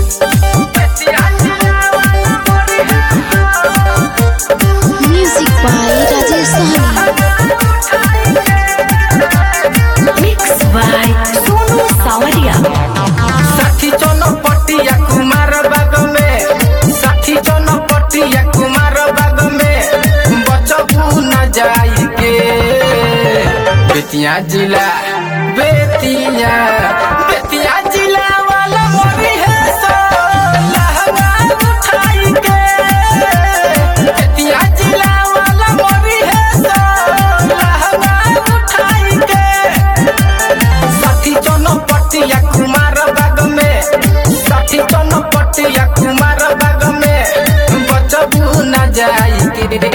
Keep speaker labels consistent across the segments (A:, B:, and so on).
A: Music by Rajesh Sahni.
B: Mixed by Sonu Sawadia.
C: साठी चौनपटिया कुमार बाग में साठी चौनपटिया कुमार बाग में बचबू न जाई के बेतिया जिला बेतिया बेतिया जिला वाला मोरी है सो लहंगा उठाई के बेतिया जिला वाला मोरी है सो लहंगा उठाई के साठी चौनपटिया कुमार बाग में साठी चौनपटिया कुमार बाग में बचबू न जाई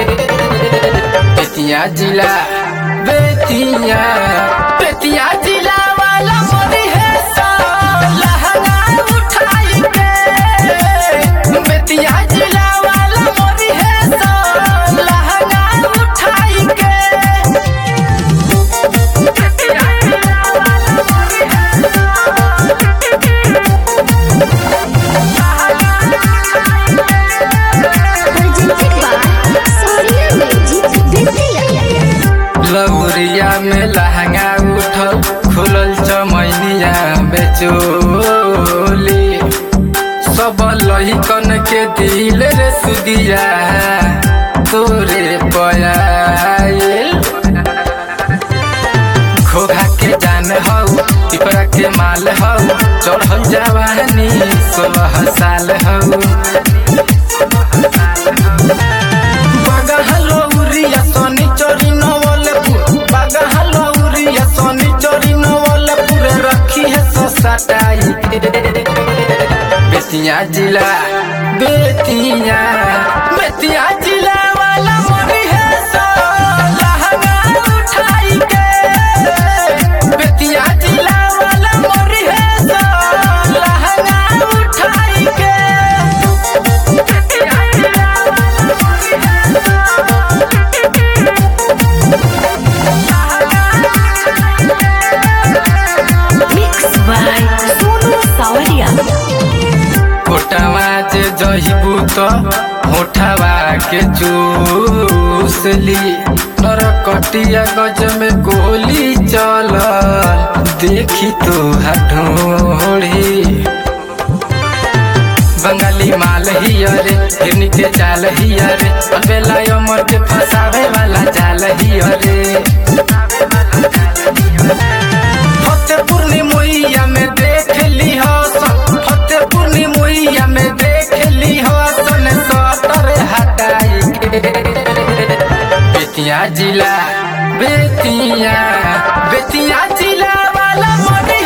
C: बेतिया जिला बेतिया बेतिया जिला वाला मोरी है सो लहंगा उठाई के बेतिया जिला वाला मोरी है सो लहंगा उठाई के
A: Presented by Sonia Magic Bethia.
C: Lauriya में लहंगा उठल खुलल चमैनिया बेचोली सब लहिकन के दिल रे सुदिया तोरे पयाइल घोघा के जान हौ पिपरा के माल हौ चढ़ल जवानी सोलह साल हौ बागहलो उरिया सोनी चोरी नवलपुर बागहलो उरिया सोनी चोरी नवलपुर रखी है सो सटाई बेतिया जिला बेतिया बेतिया जिला वाला मोरी है सो लहंगा उठाई के बेतिया जिला वाला मोरी है सो लहंगा उठाई के बेतिया जिला वाला मोरी है
B: Mixed by Sonu Sawadia.
C: कोटावा जे जहिबू तो होठावा के चूसली नरकटिया गज में गोली चल देखी तो हठोड़ी बंगाली माल हियरे हिरनी के चाल हियरे अलबेला अमर के फसावे वाला जाल हियरे फतेहपुर मुइया में देख ली हसन फतेहपुर मुइया में देख ली हसन सटर हटाई के बेतिया जिला बेतिया बेतिया जिला वाला मोरी